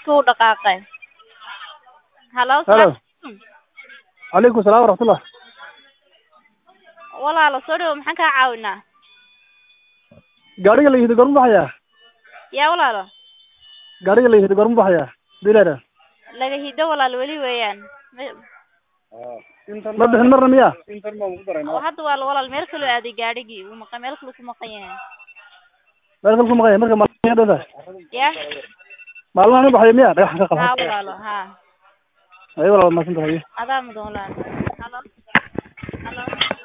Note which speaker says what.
Speaker 1: qofkii wuu dhaqaaqay halo
Speaker 2: Hello.
Speaker 1: salaam calaykum.
Speaker 2: calaykum salaam waraxmatullah
Speaker 1: walaalo soo dhawo maxaan kaa caawinaa
Speaker 2: gaariga la yihid gorma baxayaa
Speaker 1: yaa walaalo
Speaker 2: gaariga la yihid gorma baxayaa dileera
Speaker 1: laga hido walaalo weli weeyaan Me-
Speaker 2: ma bixin marna miya
Speaker 1: oo hadda waa la- walaal meel kaloo aaday gaadhigii uu maqan meel kaluu ku maqan yahay
Speaker 2: meel kale ku maqanya marka maalmaha dhowda
Speaker 1: ya
Speaker 2: maalmaha nin baxaya miya dhagax ka
Speaker 1: haa
Speaker 2: qalxan
Speaker 1: walaalo haa
Speaker 2: ayo walaal maasan tahay
Speaker 1: adaa mudan walaalo halo halo